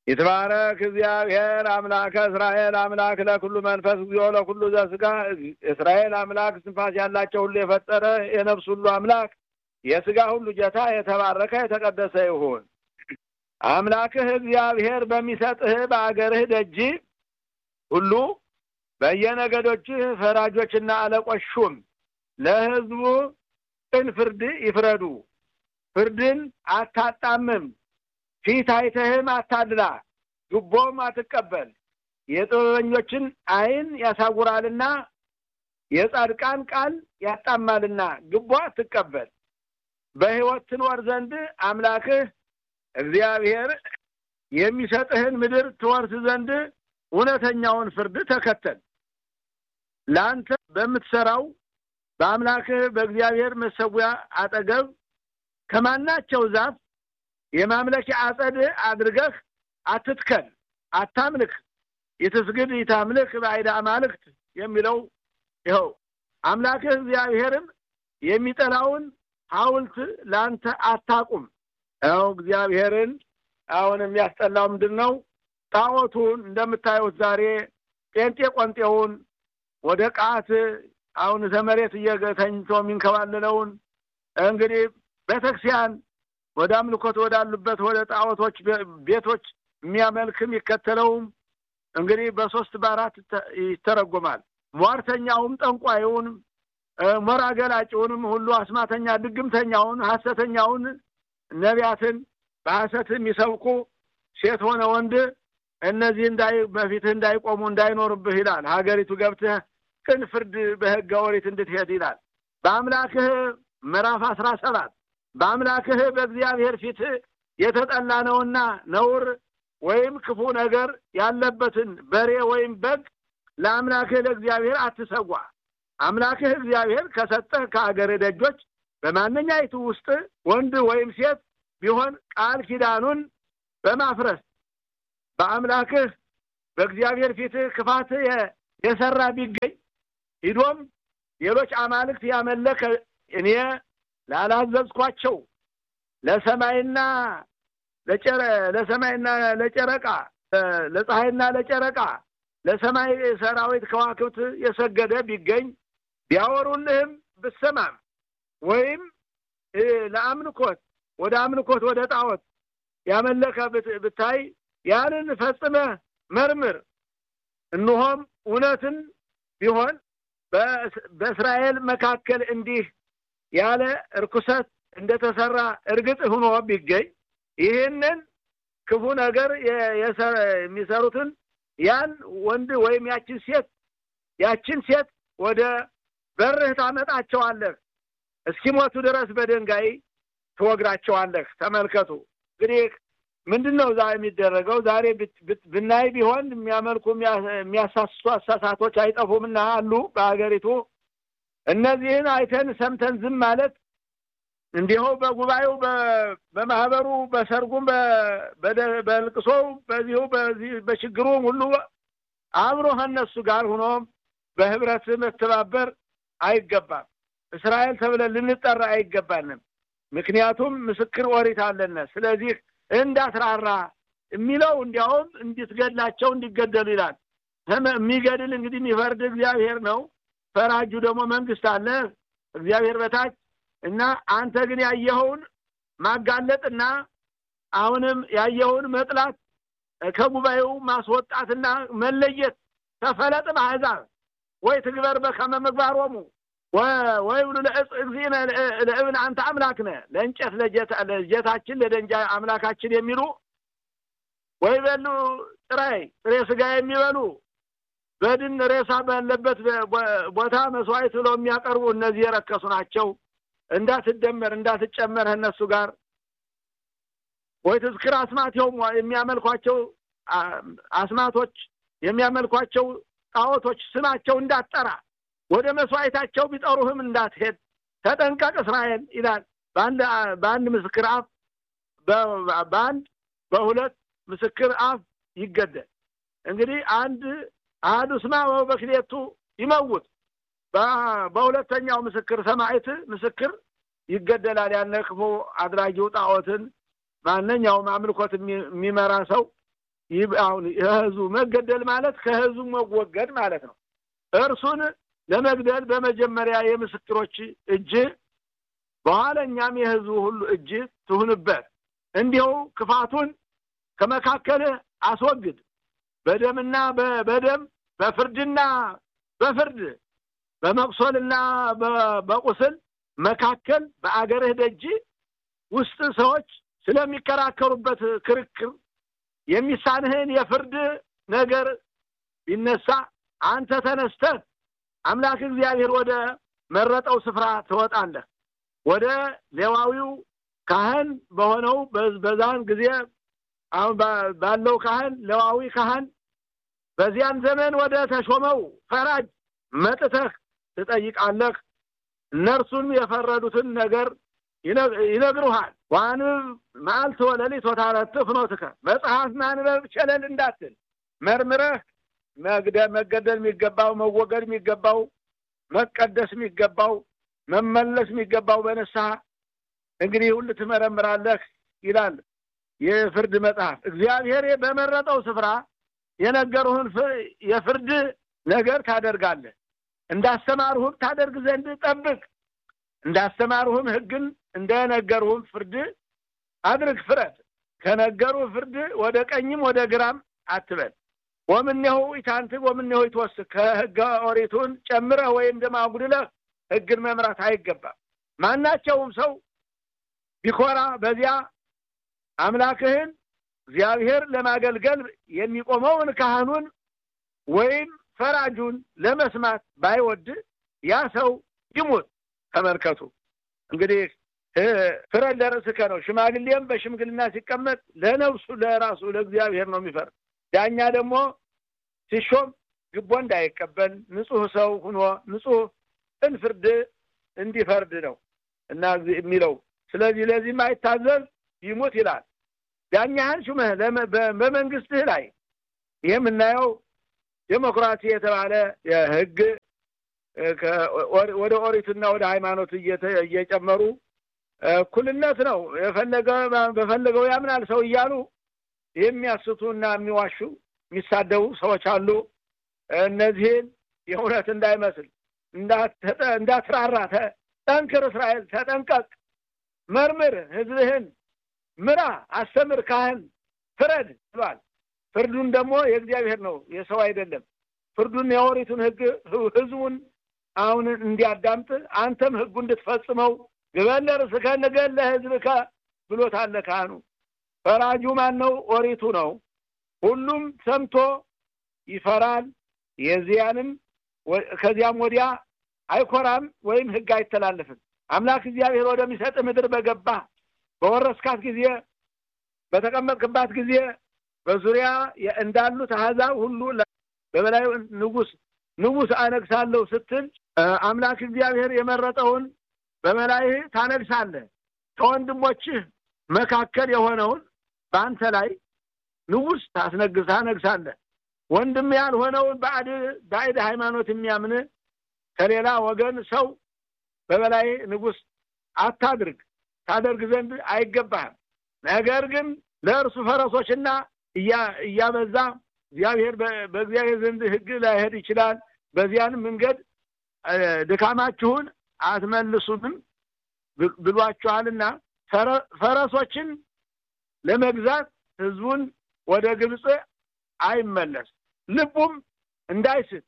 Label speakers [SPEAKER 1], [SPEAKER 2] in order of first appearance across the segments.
[SPEAKER 1] ይትባረክ እግዚአብሔር አምላከ እስራኤል አምላክ ለኩሉ መንፈስ እግዚኦ ለኩሉ ዘስጋ እስራኤል አምላክ ስንፋስ ያላቸው ሁሉ የፈጠረ የነፍስ ሁሉ አምላክ የስጋ ሁሉ ጌታ የተባረከ የተቀደሰ ይሁን። አምላክህ እግዚአብሔር በሚሰጥህ በአገርህ ደጅ ሁሉ በየነገዶችህ ፈራጆችና አለቆች ሹም። ለሕዝቡ ቅን ፍርድ ይፍረዱ። ፍርድን አታጣምም። ፊት አይተህም አታድላ፣ ጉቦም አትቀበል። የጥበበኞችን ዓይን ያሳውራልና የጻድቃን ቃል ያጣማልና ጉቦ አትቀበል። በሕይወት ትኖር ዘንድ አምላክህ እግዚአብሔር የሚሰጥህን ምድር ትወርስ ዘንድ እውነተኛውን ፍርድ ተከተል። ለአንተ በምትሰራው በአምላክህ በእግዚአብሔር መሰዊያ አጠገብ ከማናቸው ዛፍ የማምለኪያ አጸድ አድርገህ አትትከል፣ አታምልክ። ይትስግድ ይታምልክ በአይዳ አማልክት የሚለው ይኸው አምላክህ እግዚአብሔርም የሚጠላውን ሐውልት ለአንተ አታቁም። ያው እግዚአብሔርን አሁን የሚያስጠላው ምንድን ነው? ጣዖቱን እንደምታዩት ዛሬ ጴንጤ ቆንጤውን ወደ ቃት አሁን ዘመሬት እየተኝቶ የሚንከባለለውን እንግዲህ ቤተክርስቲያን ወደ አምልኮት ወዳሉበት ወደ ጣዖቶች ቤቶች የሚያመልክ የሚከተለውም እንግዲህ በሶስት በአራት ይተረጎማል። ሟርተኛውም ጠንቋዩን ሞራ ገላጭውንም ሁሉ አስማተኛ ድግምተኛውን ሐሰተኛውን ነቢያትን በሐሰት የሚሰብኩ ሴት ሆነ ወንድ እነዚህ እንዳይ በፊትህ እንዳይቆሙ እንዳይኖርብህ ይላል። ሀገሪቱ ገብተህ ቅን ፍርድ በሕገ ኦሪት እንድትሄድ ይላል። በአምላክህ ምዕራፍ አስራ ሰባት በአምላክህ በእግዚአብሔር ፊት የተጠላ ነውና ነውር ወይም ክፉ ነገር ያለበትን በሬ ወይም በግ ለአምላክህ ለእግዚአብሔር አትሰዋ። አምላክህ እግዚአብሔር ከሰጠህ ከአገር ደጆች በማንኛይቱ ውስጥ ወንድ ወይም ሴት ቢሆን ቃል ኪዳኑን በማፍረስ በአምላክህ በእግዚአብሔር ፊት ክፋት የሰራ ቢገኝ ሂዶም ሌሎች አማልክት ያመለከ እኔ ላላዘዝኳቸው ለሰማይና ለጨረ ለሰማይና ለጨረቃ ለፀሐይና ለጨረቃ ለሰማይ ሰራዊት ከዋክብት የሰገደ ቢገኝ ቢያወሩልህም ብሰማም ወይም ለአምልኮት ወደ አምልኮት ወደ ጣዖት ያመለከ ብታይ ያንን ፈጽመህ መርምር። እንሆም እውነትን ቢሆን በእስራኤል መካከል እንዲህ ያለ እርኩሰት እንደተሰራ እርግጥ ሆኖ ቢገኝ ይህንን ክፉ ነገር የሚሰሩትን ያን ወንድ ወይም ያችን ሴት ያችን ሴት ወደ በርህ ታመጣቸዋለህ፣ እስኪሞቱ ድረስ በድንጋይ ትወግራቸዋለህ። ተመልከቱ እንግዲህ ምንድን ነው ዛ የሚደረገው? ዛሬ ብናይ ቢሆን የሚያመልኩ የሚያሳስቱ አሳሳቶች አይጠፉምና አሉ በሀገሪቱ። እነዚህን አይተን ሰምተን ዝም ማለት እንዲሁ በጉባኤው በማህበሩ በሰርጉም በልቅሶው በዚሁ በዚህ በችግሩም ሁሉ አብሮ ከእነሱ ጋር ሆኖ በህብረት መተባበር አይገባም። እስራኤል ተብለን ልንጠራ አይገባንም። ምክንያቱም ምስክር ኦሪት አለነ። ስለዚህ እንዳትራራ የሚለው እንዲያውም እንድትገድላቸው እንዲገደሉ ይላል። የሚገድል እንግዲህ የሚፈርድ እግዚአብሔር ነው። ፈራጁ ደግሞ መንግስት አለ እግዚአብሔር በታች እና አንተ ግን ያየኸውን ማጋለጥና አሁንም ያየኸውን መጥላት ከጉባኤው ማስወጣትና መለየት ተፈለጥ በአሕዛብ ወይ ትግበር በከመ ምግባሮሙ ወይ ብሉ ለእጽ እግዚእነ ለእብን አንተ አምላክነ ለእንጨት ለጀታችን ለደንጃ አምላካችን የሚሉ ወይ በሉ ጥራይ ጥሬ ስጋ የሚበሉ በድን ሬሳ ባለበት ቦታ መስዋዕት ብለው የሚያቀርቡ እነዚህ የረከሱ ናቸው። እንዳትደመር እንዳትጨመር እነሱ ጋር ወይ ትዝክር አስማቴውም የሚያመልኳቸው አስማቶች የሚያመልኳቸው ጣዖቶች ስማቸው እንዳትጠራ ወደ መስዋዕታቸው ቢጠሩህም እንዳትሄድ ተጠንቀቅ እስራኤል ይላል። በአንድ በአንድ ምስክር አፍ በአንድ በሁለት ምስክር አፍ ይገደል። እንግዲህ አንድ አህዱ ስማ በክሌቱ ይመውት በሁለተኛው ምስክር ሰማዕት ምስክር ይገደላል። ያነ ክፉ አድራጊው ጣዖትን ማንኛውም አምልኮት የሚመራ ሰው አሁን የህዝቡ መገደል ማለት ከህዝቡ መወገድ ማለት ነው። እርሱን ለመግደል በመጀመሪያ የምስክሮች እጅ በኋለኛም የህዝቡ ሁሉ እጅ ትሁንበት። እንዲሁ ክፋቱን ከመካከልህ አስወግድ። በደምና በደም በፍርድና በፍርድ በመቁሰልና በቁስል መካከል በአገርህ ደጅ ውስጥ ሰዎች ስለሚከራከሩበት ክርክር የሚሳንህን የፍርድ ነገር ቢነሳ አንተ ተነስተህ አምላክ እግዚአብሔር ወደ መረጠው ስፍራ ትወጣለህ። ወደ ሌዋዊው ካህን በሆነው በዛን ጊዜ አሁን ባለው ካህን ሌዋዊ ካህን በዚያን ዘመን ወደ ተሾመው ፈራጅ መጥተህ ትጠይቃለህ። እነርሱም የፈረዱትን ነገር ይነግሩሃል። ዋንብ መዓልት ወለሊት ወታረትዕ ፍኖትከ መጽሐፍ ማንበብ ቸለል እንዳትል መርምረህ መገደል የሚገባው መወገድ የሚገባው መቀደስ የሚገባው መመለስ የሚገባው በንስሐ እንግዲህ ሁሉ ትመረምራለህ ይላል የፍርድ መጽሐፍ። እግዚአብሔር በመረጠው ስፍራ የነገሩህን የፍርድ ነገር ታደርጋለህ። እንዳስተማሩህም ታደርግ ዘንድ ጠብቅ። እንዳስተማሩህም ሕግን እንደነገሩህም ፍርድ አድርግ፣ ፍረድ። ከነገሩህ ፍርድ ወደ ቀኝም ወደ ግራም አትበል። ወምኔሁ ኢታንትግ ወምኔሁ ይትወስክ ከሕገ ኦሪቱን ጨምረህ ወይም ደግሞ አጉድለህ ሕግን መምራት አይገባም። ማናቸውም ሰው ቢኮራ በዚያ አምላክህን እግዚአብሔር ለማገልገል የሚቆመውን ካህኑን ወይም ፈራጁን ለመስማት ባይወድ ያ ሰው ይሙት። ተመልከቱ እንግዲህ ፍረድ ለርእስከ ነው። ሽማግሌም በሽምግልና ሲቀመጥ ለነፍሱ ለራሱ ለእግዚአብሔር ነው የሚፈርድ። ዳኛ ደግሞ ሲሾም ግቦ እንዳይቀበል ንጹሕ ሰው ሁኖ ንጹሕ ቅን ፍርድ እንዲፈርድ ነው እና የሚለው ስለዚህ ለዚህ ማይታዘዝ ይሙት ይላል። ዳኛህን ሹመህ በመንግስትህ ላይ ይህ የምናየው ዴሞክራሲ የተባለ የህግ ወደ ኦሪትና ወደ ሃይማኖት እየጨመሩ እኩልነት ነው የፈለገ በፈለገው ያምናል ሰው እያሉ የሚያስቱ እና የሚዋሹ የሚሳደቡ ሰዎች አሉ። እነዚህን የእውነት እንዳይመስል እንዳትራራ፣ ጠንክር፣ እስራኤል ተጠንቀቅ፣ መርምር፣ ህዝብህን ምራ፣ አስተምር፣ ካህን ፍረድ ብሏል። ፍርዱን ደግሞ የእግዚአብሔር ነው የሰው አይደለም። ፍርዱን የኦሪቱን ህግ ህዝቡን አሁን እንዲያዳምጥ አንተም ህጉ እንድትፈጽመው ግበለ ርእስከ ንገል ለህዝብከ ብሎታል ካህኑ። ፈራጁ ማን ነው? ኦሪቱ ነው። ሁሉም ሰምቶ ይፈራል። የዚያንም ከዚያም ወዲያ አይኮራም ወይም ህግ አይተላለፍም። አምላክ እግዚአብሔር ወደሚሰጥ ምድር በገባ በወረስካት ጊዜ በተቀመጥክባት ጊዜ በዙሪያ እንዳሉት አሕዛብ ሁሉ በበላዩ ንጉስ ንጉስ አነግሳለሁ ስትል አምላክ እግዚአብሔር የመረጠውን በበላይህ ታነግሳለህ። ከወንድሞችህ መካከል የሆነውን በአንተ ላይ ንጉስ ታስነግስ ታነግሳለህ። ወንድም ያልሆነውን ባዕድ ሃይማኖት የሚያምን ከሌላ ወገን ሰው በበላይ ንጉስ አታድርግ፣ ታደርግ ዘንድ አይገባህም። ነገር ግን ለእርሱ ፈረሶችና እያበዛ እግዚአብሔር በእግዚአብሔር ዘንድ ሕግ ላይሄድ ይችላል። በዚያን መንገድ ድካማችሁን አትመልሱትም ብሏችኋልና ፈረሶችን ለመግዛት ህዝቡን ወደ ግብፅ አይመለስ፣ ልቡም እንዳይስት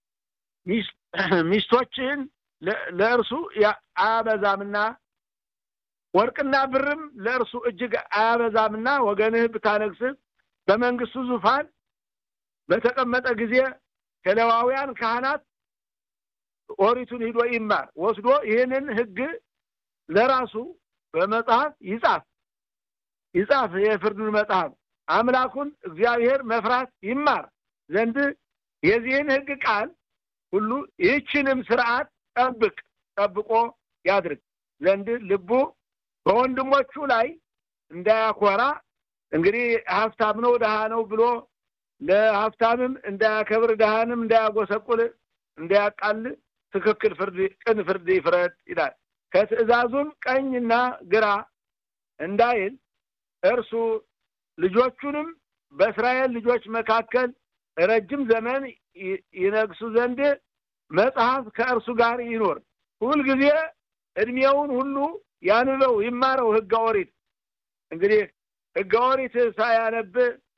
[SPEAKER 1] ሚስቶችህን ለእርሱ አያበዛምና ወርቅና ብርም ለእርሱ እጅግ አያበዛምና ወገንህ ብታነግስ በመንግስቱ ዙፋን በተቀመጠ ጊዜ ከሌዋውያን ካህናት ኦሪቱን ሂዶ ይማር ወስዶ ይህንን ህግ ለራሱ በመጽሐፍ ይጻፍ ይጻፍ የፍርዱን መጽሐፍ አምላኩን እግዚአብሔር መፍራት ይማር ዘንድ የዚህን ህግ ቃል ሁሉ ይህችንም ስርዓት ጠብቅ ጠብቆ ያድርግ ዘንድ ልቡ በወንድሞቹ ላይ እንዳያኮራ እንግዲህ ሀብታም ነው ድሃ ነው ብሎ ለሀብታምም እንዳያከብር ድሃንም እንዳያጎሰቁል እንዳያቃል ትክክል ፍርድ ቅን ፍርድ ይፍረድ ይላል። ከትእዛዙም ቀኝና ግራ እንዳይል እርሱ ልጆቹንም በእስራኤል ልጆች መካከል ረጅም ዘመን ይነግሱ ዘንድ መጽሐፍ ከእርሱ ጋር ይኖር። ሁልጊዜ እድሜውን ሁሉ ያንበው ይማረው ሕገ ኦሪት። እንግዲህ ሕገ ኦሪት ሳያነብ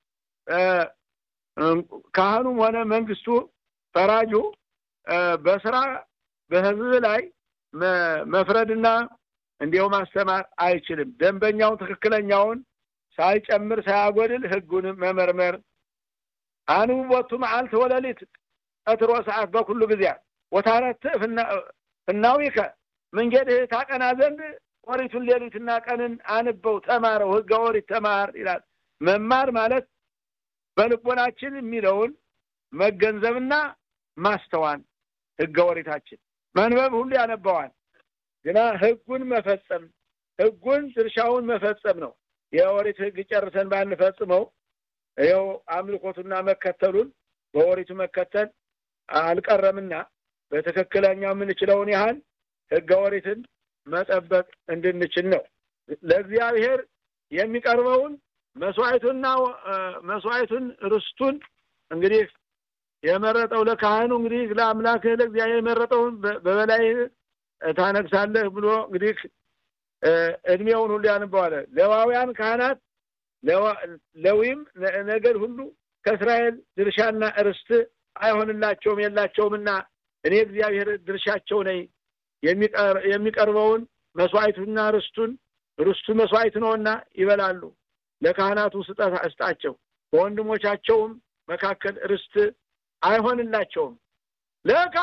[SPEAKER 1] ካህኑም ሆነ መንግስቱ ፈራጁ በስራ በህዝብ ላይ መፍረድና እንዲያው ማስተማር አይችልም። ደንበኛውን ትክክለኛውን ሳይጨምር ሳያጎድል ህጉን መመርመር አንብቦቱ መዓልት ወለሊት ቀትሮ ሰዓት በኩሉ ጊዜያት ወታረት ፍናዊከ መንገድህ ታቀና ዘንድ ኦሪቱን ሌሊትና ቀንን አንበው ተማረው፣ ህገ ኦሪት ተማር ይላል። መማር ማለት በልቦናችን የሚለውን መገንዘብና ማስተዋል ህገ ኦሪታችን መንበብ ሁሉ ያነበዋል። ግና ህጉን መፈጸም ህጉን ድርሻውን መፈጸም ነው። የኦሪት ህግ ጨርሰን ባንፈጽመው ይኸው አምልኮቱና መከተሉን በኦሪቱ መከተል አልቀረምና በትክክለኛው የምንችለውን ያህል ህገ ኦሪትን መጠበቅ እንድንችል ነው። ለእግዚአብሔር የሚቀርበውን መስዋዕቱና መስዋዕቱን ርስቱን እንግዲህ የመረጠው ለካህኑ እንግዲህ ለአምላክ ለእግዚአብሔር የመረጠውን በበላይ ታነግሳለህ ብሎ እንግዲህ እድሜውን ሁሉ ያንበዋለ። ሌዋውያን ካህናት ሌዊም ነገድ ሁሉ ከእስራኤል ድርሻና ርስት አይሆንላቸውም የላቸውምና እኔ እግዚአብሔር ድርሻቸው ነኝ። የሚቀርበውን መስዋዕቱና ርስቱን ርስቱ መስዋዕት ነውና ይበላሉ። ለካህናቱ ስጠት እስጣቸው። በወንድሞቻቸውም መካከል ርስት አይሆንላቸውም።